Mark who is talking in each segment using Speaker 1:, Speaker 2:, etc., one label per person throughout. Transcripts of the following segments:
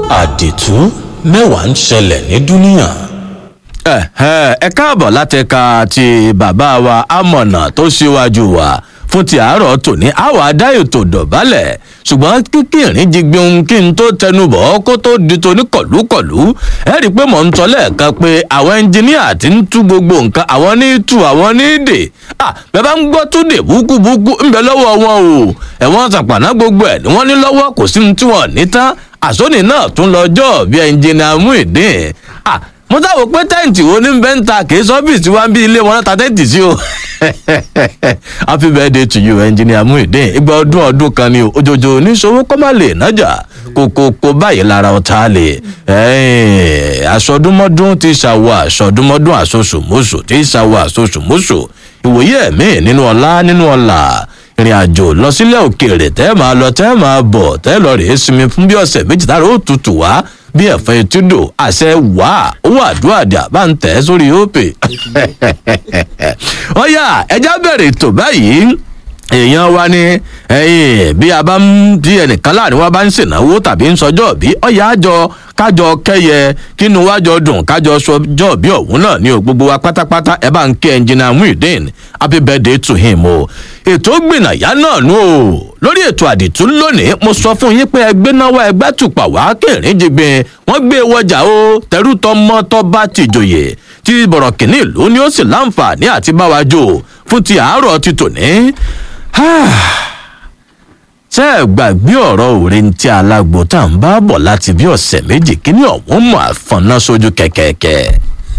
Speaker 1: àdìtú mẹ́wàá ń ṣẹlẹ̀ ní dúníà.
Speaker 2: ẹ káàbọ̀ láti ka ti bàbá wa amọ̀nà tó ṣíwájú wa fún ti àárọ̀ tòní àwọn adá ètò dọ̀bálẹ̀ ṣùgbọ́n kíkì ìrìn jí ohun kí n tó tẹnu bọ̀ kó tó di toní kọ̀lúkọ̀lú ẹ rí i pé mò ń sọ lẹ́ẹ̀kan pé àwọn ẹnjìníà ti ń tú gbogbo nǹkan àwọn ní tú àwọn ní dè à bẹ́ẹ̀ bá ń gbọ́ tó dè búkúbúkú ń bẹ lọ́wọ́ wọn o ẹ̀wọ̀n sàpàná gbogbo ẹ̀ ni wọ́n ní lọ́wọ́ kò sí ní tí wọ́n ní tán àsónì náà tún lọ́jọ́ bí ẹnjìníà Muyideen à mo dáwọ pé tẹ́ǹtì wo ní bẹ́ẹ̀ ń ta kì í sọ́fíìsì wá ń bí ilé wọn náà ta tẹ́ǹtì sí o happy birthday to you engineer Muyideen ìgbà ọdún ọdún kan ni òjòjò oníṣòwò kọ́ má lè nájà kókókó báyìí lára ọ̀tá lè aṣọdúnmọ́dún ti ṣàwọ̀ aṣọdúnmọ́dún aṣoṣùmọ́ṣù ti ṣàwọ̀ aṣoṣùmọ́ṣù ìwòye ẹ̀mí nínú ọlá nínú ọlà ìrìn àjò lọ sílẹ̀ òkèèrè tẹ́ máa lọ tẹ́ máa bọ̀ tẹ́ lọ rèé sinmi fún bí ọ̀sẹ̀ méjì tára ó tutù wá bí ẹ̀fọn etúdò àṣẹ wà owó àdúrà dà bá ń tẹ̀ sórí òpè. ọ̀yà ẹja bẹ̀rẹ̀ ètò báyìí èèyàn wa ni bí a bá ń bí ẹnìkan láàrin wa bá ń ṣènáwó tàbí ń sọjọ́ bí ọ̀yà àjọ kájọ kẹyẹ kínú wájọ dùn kájọ sọjọ́ bí òun náà ni o gbogbo wa pátápátá ẹ bá ń kí ẹnjìnà Muyideen happy birthday to him o ètò gbìnàyà náà nù o lórí ètò àdìtú lónìí mo sọ fún yín pé ẹgbẹ́ náwó ẹgbẹ́ tùpà wá kẹrin jìgbìn wọ́n gbé wọjà o tẹrú tọmọ tọba tìjòyè tí bọ̀rọ̀ kìíní ìlú ni ó sì láǹfààní àti báwa jò fún ti àárọ̀ ti tòní. ṣé ẹ gbàgbé ọ̀rọ̀ òre ń tí alágbo tá à ń bá bọ̀ láti bí ọ̀sẹ̀ méjì kíní ọ̀hún mọ̀ àfọ̀nà sójú kẹ̀kẹ́kẹ́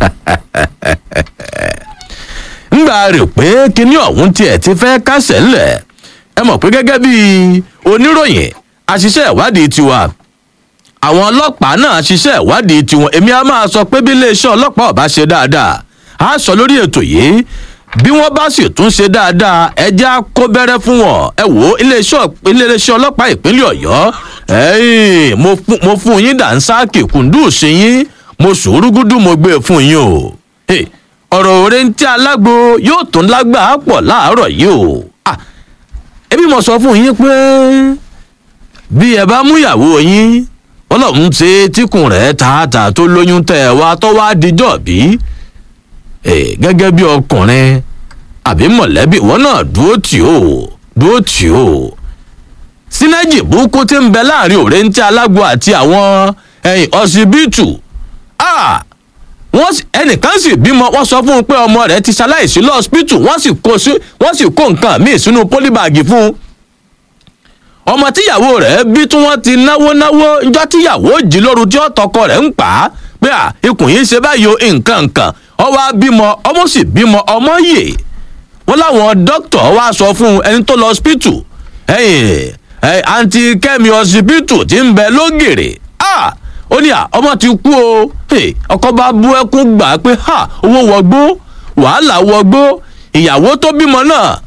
Speaker 2: ńgbà rè pé kíní ọ̀hún tiẹ̀ ti fẹ́ kásẹ̀ ńlẹ̀ ẹ mọ̀ pé gẹ́gẹ́ bí oníròyìn àṣìṣe ìwádìí tiwa àwọn ọlọ́pàá náà ṣiṣẹ́ ìwádìí tiwọn èmi á máa sọ pé bí iléeṣẹ́ ọlọ́pàá ọba ṣe dáadáa á sọ lórí ètò yìí bí wọ́n bá sì tún ṣe dáadáa ẹjẹ́ á kó bẹ́rẹ́ fún wọn ẹ wò ó iléeṣẹ́ ọlọ́pàá ìpínlẹ̀ ọ̀yọ́ mo fún yín dànsáàkì kùndùsí yín mo sùúrùgùdù mo gbé fún yín o ọ̀rọ̀ òre ń tí alágbo yóò tún lágbàá pọ̀ láàárọ̀ yìí o ẹbí mo sọ fún yín pé bí ẹ bá múyàwó yín ọlọ́run ṣe tíkùn rẹ̀ tààtà tó lóyún tẹ̀ ẹ wá tó wá dijọ́ bí gẹ́gẹ́ bí ọkùnrin àbí mọ̀lẹ́bí wọn náà dúró tì ó dúró tì ó sínájì burúkú tí ń bẹ láàrin òrèǹtí alágbo àti àwọn ọsibítù wọ́n ẹnìkan sì bímọ wọ́n sọ fún un pé ọmọ rẹ̀ ti ṣaláìsí lọ́ọ́sìpítù wọ́n sì kó wọ́n sì kó nǹkan míì sínú pólíbàgì fún un. ọmọ tíyàwó rẹ̀ bí tí wọ́n ti náwó náwó njọ́ tíyàwó jí lóru tí ọ̀tọ̀kọ rẹ̀ ń pa á pé à ikùn yìí ṣe báyìí o nǹkan nǹkan ọwọ́ bímọ ọmọ sì bímọ ọmọ yè wọ́n láwọn dókítà wá sọ fún ẹni tó lọ ọsibítù ẹ̀yìn àǹtí kẹ́mi ọsibítù ti ń bẹ lógèrè ah ó ní à ọmọ ti kú o ọkọ bá bú ẹkún gbà pé ha owó wọgbó wàhálà wọgbó ìyàwó tó bímọ náà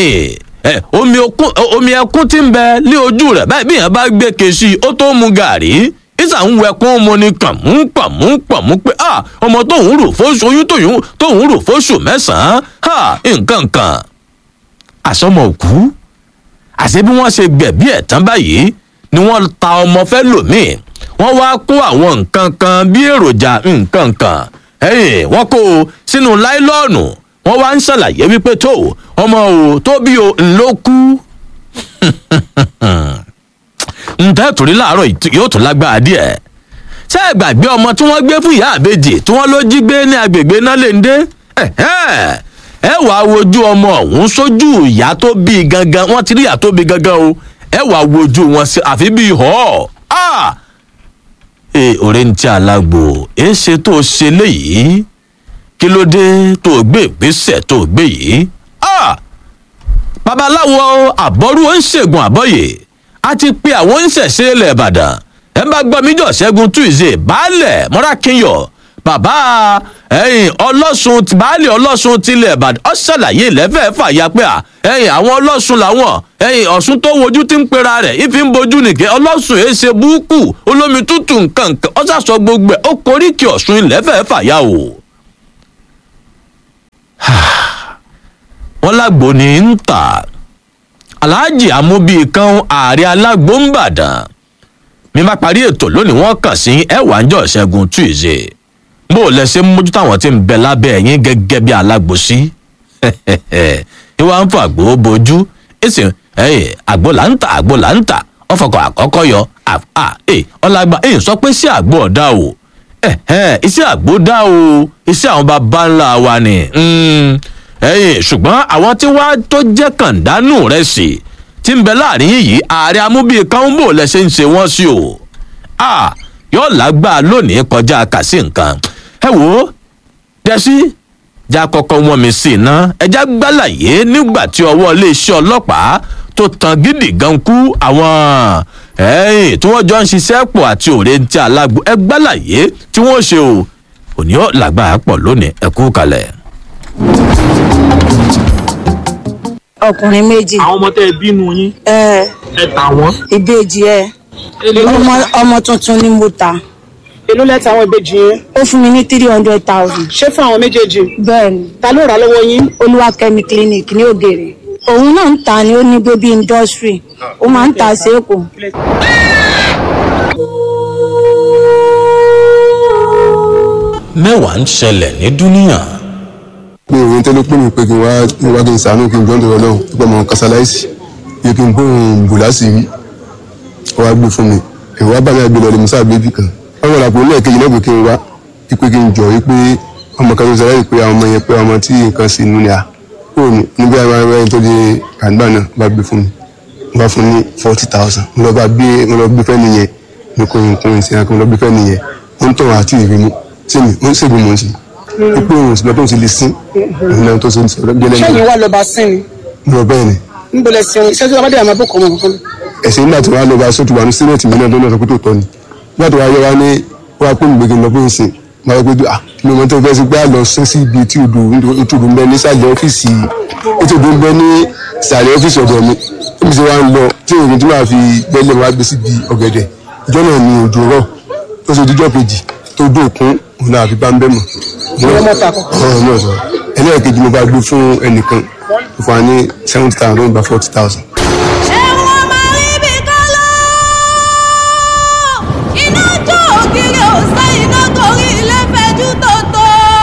Speaker 2: omi ẹkún ti ń bẹ ní ojú rẹ báyìí bíyàn bá gbé kèsì ó tó mu gàrí ìsà ń wẹkún mu ni kàmú kàmú kàmú pé ah ọmọ tóun rò fóṣù oyún tóun rò fóṣù mẹ́sàn-án ha nǹkan kan àsọmọ òkú àṣẹ bí wọ́n ṣe gbẹ̀bí ẹ̀ tán báyìí ni wọ́n ta ọmọ fẹ́ lòmíì wọ́n wá kó àwọn nǹkan kan bí èròjà nǹkan kan wọ́n kó o sínú láìlọ́ọ̀nù wọ́n wá ń ṣàlàyé wípé tó ọmọ o tó bí o ló kú. ǹtẹ́ torí láàárọ̀ yóò tún lágbára díẹ̀ ṣé ẹ gbàgbé ọmọ tí wọ́n gbé fún ìyá àbejì tí wọ́n ló jí gbé ní agbègbè náà lè ń dé ẹ wàá wojú ọmọ ọ̀hún sójú ìyá tó bí gangan wọ́n ti rí ìyá tó bí gangan o ẹ wàá wojú wọn sí àfi bíi họ́ọ̀ ọ̀rẹ́ ń tí alágbo ẹ ṣe tó ṣe léyìí kí ló dé tó gbé ìgbésẹ̀ tó gbé yìí. babaláwo àbọ̀rú oníṣègùn àbọ̀yè a ti pe àwọn oníṣẹ̀ṣe ilẹ̀ ìbàdàn ẹ bá gbọ́ míjọ́ ṣẹ́gun tuesday baálẹ̀ mọ́rákínyọ̀ bàbá ẹ̀yìn ọlọ́sùn baálẹ̀ ọlọ́sùn tilẹ̀ ìbàdàn ọ ṣàlàyé lẹ́fẹ̀ẹ́ fàyà pé à ẹ̀yìn àwọn ọlọ́sùn làwọn ẹ̀yìn ọ̀sùn tó wojú tí ń pera rẹ̀ ìfi ń bojú nìkẹ́ ọlọ́sùn èé ṣe búùkù olómi tútù nǹkan nǹkan ọ sàṣọ gbogbo ẹ̀ ó koríkì ọ̀sùn ilẹ̀fẹ̀ẹ́ fàyà o. wọ́n lágbo ní ń tà aláàjì amúbí kan ààrẹ alágbó ń bàdàn mi má parí ètò lónìí wọ́n kàn sí ẹ̀wà ńjọ́ ìṣẹ́gun tuesday bó o lẹ ṣe ń mójútó àwọn tí ń bẹ lábẹ́ ẹ̀yìn gẹ́gẹ́ bí alágbòsí ìwà ń fọ àgbo bojú èsì ẹ̀yìn àgbo là ń tà àgbo là ń tà ọ̀fọ̀kọ̀ àkọ́kọ́ yọ ọ̀làgbà èyí sọ pé sí àgbo ọ̀dà o iṣẹ́ àgbo dá o iṣẹ́ àwọn bàbá ńlá wa ni ẹ̀yìn ṣùgbọ́n àwọn tí wàá tó jẹ́ kàndánù rẹ̀ sí tí ń bẹ láàrin yìí ààrẹ amúbíyẹ kan bò lẹ́sẹ̀ ń ṣe wọ́n sí o yóò lágbá lónìí kọjá kàsí nǹkan ẹ wò ó dẹ́sí já kọ́kọ́ wọn mi sí iná ẹja gbálàyé nígbà tí ọwọ́ iléeṣẹ́ ọlọ́pàá tó tan gidi gan kú àwọn ẹ̀yìn tí wọ́n jọ ń ṣiṣẹ́ pọ̀ àti òrèǹtí alágbó ẹ gbálàyé tí wọ́n ṣe o òní ó làgbà pọ̀ lónìí ẹ kú kalẹ̀.
Speaker 3: ọkùnrin méjì
Speaker 4: àwọn ọmọ tẹ ẹ bínú yín
Speaker 3: ẹ
Speaker 4: ẹ tà wọn.
Speaker 3: ìbejì ẹ ọmọ ọmọ tuntun ni mo ta
Speaker 5: èló lẹ́tà àwọn ìbejì yẹn
Speaker 3: ó fún mi ní three hundred thousand
Speaker 5: ṣé fún àwọn méjèèjì
Speaker 3: bẹ́ẹ̀ ni
Speaker 5: ta ló rà á lọ́wọ́ yín
Speaker 3: olúwakẹ́mi clinic ní ògèrè òun náà ń ta ni ó ní baby industry ó máa ń ta sí èkó
Speaker 1: mẹ́wàá ń ṣẹlẹ̀ ní dúníà
Speaker 6: mi ò ní tẹ́lẹ̀ pé mi pé kí n wá kí n wá kí n sàánú kí n jọ́ ń dọ̀rọ̀ náà pípa mọ̀ kásáláìsì yẹ kí n gbóhùn bùlásì rí ó wá gbé fún mi èrò wá bá mi àgbélọ̀ lè musa bébì kan wọ́n wọ̀ làpò lẹ́ẹ̀kejì náà pé kí n wá pé kí n jọ yí pé ọmọ kan tó sọ láyé pé àwọn ọmọ yẹn pé ọmọ tí nǹkan sì nù ní à kúrò ní níbi àwọn ará ẹni tó di àgbà náà bá gbé fún mi mo bá fún ní forty thousand mo lọ bá gbé mo lọ gbé fẹ́ nìyẹn mi kò nǹkan ìsìn àkànlọ gbé fẹ́ nìyẹn ó ń tọ̀ àti ìrìnnú sí mi ó ń ṣègùn mọ̀ sí pípé òun sì lọ tó ń sì lè sín òun náà tó ń sọ̀rọ̀ gẹ́lẹ́
Speaker 5: ṣẹ́yìn
Speaker 6: náà
Speaker 5: wà lọ́ba sín ni
Speaker 6: lọ bẹ́ẹ̀ ni
Speaker 5: níbo lẹ sí iṣẹ́ tí wọ́n bá dé àmọ́ bókọ̀ ọmọ kankan
Speaker 6: ẹ̀sìn nígbà tí wọ́n á lọ bá sọ́tù wà ní sírẹ̀tì mi náà tó náà sọ pé tó tọ́ ni nígbà tó wá yẹ wá ní wọ́n á pè mí gbégi lọ pé ń sìn máa pé ah mi ò mọ tó fẹ́ sí pé a lọ sí sí ibi tí odò ìtòdò ń bẹ ní sàlẹ̀ ọ́fíìsì ìtòdò ń bẹ ní sàlẹ̀ ọ́fíìsì ọ̀dọ̀ mi níbi tí wọ́n á lọ tí èyí tí wọ́n á fi gbẹ́lẹ̀ wá gbé síbi ọ̀gẹ̀dẹ̀ ìjọ náà ni òjò rọ̀ tó ṣe díjọ́ kejì tó dóòkún òun náà àfi bá ń bẹ́ mọ̀.
Speaker 5: Ìwọ mọ̀ ta kọ́kọ́.
Speaker 6: ọ̀rọ̀ náà sọ ẹlẹ́ẹ̀kejì mo bá gbé fún ẹnìkan fún wa ní seventy thousand ló ń gba forty thousand.
Speaker 7: ẹ̀wọ̀n máa rí bí kálọ́ iná jó ògiri ọ̀sẹ̀ iná torí ilé fẹjú tòótọ́.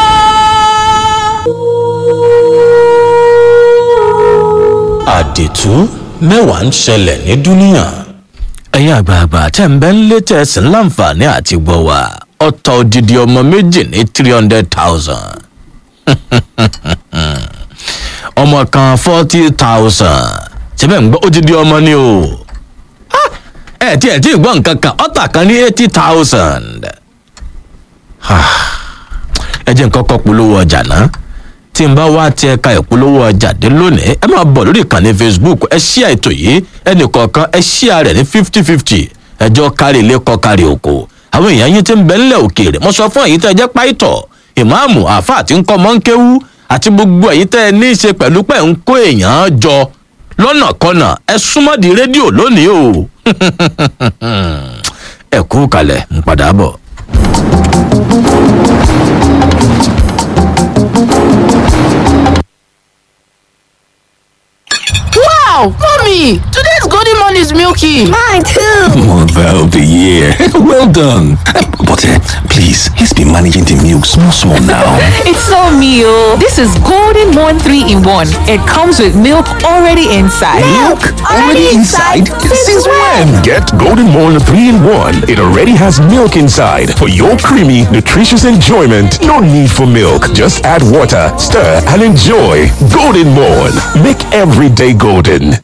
Speaker 1: àdìtú mẹ́wàá ń ṣẹlẹ̀ ní dúníà
Speaker 2: ẹ̀yin àgbààgbà tẹ̀ ń bẹ́ ń lé tẹ̀sí láǹfààní àti gbọ́ wa ọ̀tọ̀ òdìdí ọmọ méjì ní three hundred thousand ọmọ kan forty thousand síbẹ̀ ń gbọ́ òdìdí ọmọ ni o Ah! ẹ tí ẹ tí ì gbọ́ nǹkan kan ọ̀tà kan ní eighty thousand ẹ jẹ́ nǹkan kọ́ polówó ọjà náà tí n bá wá ti ẹ̀ka ìpolówó ọjà dé lónìí ẹ máa bọ̀ lórí ìkànnì facebook ẹ ṣí ètò yìí ẹnì kọ̀ọ̀kan ẹ ṣí rẹ̀ ní fifty fifty ẹjọ́ kárí ilé kọ́ kárí oko àwọn èèyàn yín ti ń bẹ ńlẹ̀ òkèèrè mo sọ fún èyí tẹ́ ẹ jẹ́ páìtọ̀ ìmáàmù àáfà àti ńkọ́ mọ́ńkéwú àti gbogbo èyí tẹ́ ẹ ní í ṣe pẹ̀lú pẹ̀ ń kó èèyàn jọ lọ́nà kọ́nà ẹ súnmọ́ di rédíò lónìí o ẹ kú kalẹ̀ ń padà bọ̀.
Speaker 8: Wow, mommy, today's golden morning is milky.
Speaker 7: mine too.
Speaker 9: Mother of the year. well done. But uh, please, let's be managing the milk small, small now.
Speaker 8: It's so meal. This is golden morn three in one. It comes with milk already inside.
Speaker 7: already inside? Since when?
Speaker 9: Get Golden Morn 3 in 1. It already has milk inside for your creamy, nutritious enjoyment. No need for milk. Just add water, stir, and enjoy. Golden Morn. Make every day golden.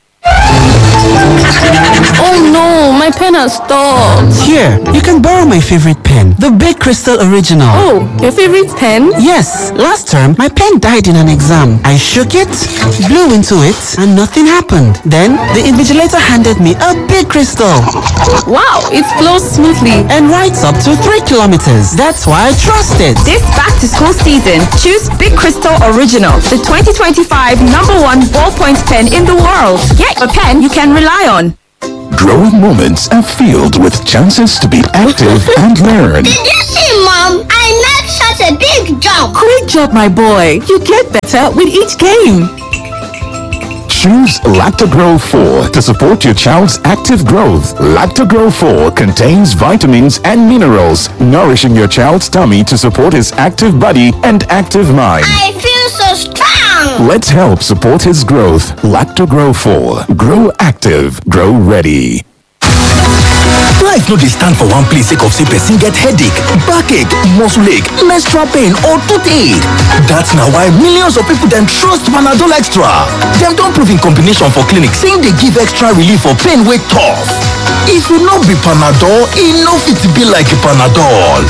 Speaker 10: Oh no, my pen has stopped.
Speaker 11: Here, you can borrow my favorite pen, the Big Crystal Original.
Speaker 10: Oh, your favorite pen?
Speaker 11: Yes, last term my pen died in an exam. I shook it, blew into it, and nothing happened. Then the invigilator handed me a big crystal
Speaker 10: Wow, it flows smoothly.
Speaker 11: and writes up to three kilometers. That's why I trust it.
Speaker 12: This back to school season, choose Big Crystal Original, the 2025 number one ballpoint pen in the world. Get a pen you can rely on.
Speaker 9: Growing moments are filled with chances to be active and learn.
Speaker 7: Did you see, Mom? I made such a big jump.
Speaker 8: Great job, my boy. You get better with each game.
Speaker 9: Choose Lactogro 4 to support your child's active growth. Lactogro 4 contains vitamins and minerals, nourishing your child's tummy to support his active body and active mind.
Speaker 13: I feel so strong.
Speaker 9: Let's help support his growth. Lactogro 4. Grow active. Grow ready.
Speaker 14: Life no dey stand for one place sake of say person get headache, backache, muscle ache, menstrual pain or toothache. That's na why millions of people dem trust Panadol Extra. Dem don prove in combination for clinic say e dey give extra relief for pain wey tough. If e no be Panadol, e no fit be like Panadol.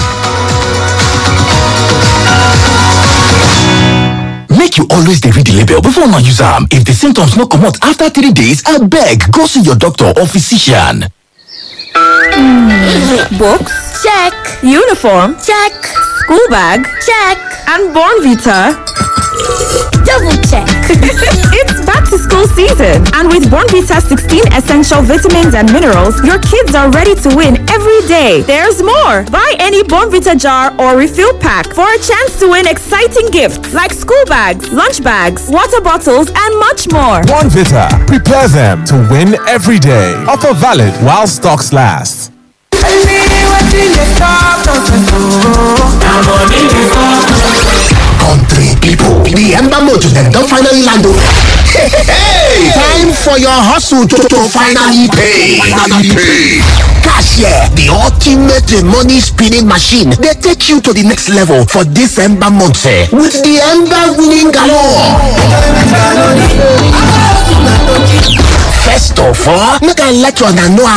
Speaker 14: Make you always dey read the label before una use am. If the symptoms no comot after three days, abeg go see your doctor or physician.
Speaker 12: Books? Check. Uniform? Check. School bag? Check. And Born Vita?
Speaker 13: Double check.
Speaker 12: it's back to school season. And with Born Vita 16 essential vitamins and minerals, your kids are ready to win every day. There's more. Buy any Born Vita jar or refill pack for a chance to win exciting gifts like school bags, lunch bags, water bottles, and much more.
Speaker 15: One Vita. Prepare them to win every day. Offer valid while stocks last.
Speaker 16: Country people, the Ember Motor them don finally land o. Hey, time for your hustle to, to finally pay. Finally pay. Cashier, the ultimate money spinning machine, they take you to the next level for this Ember month eh, with the Ember winning galore. First of all, make I let you know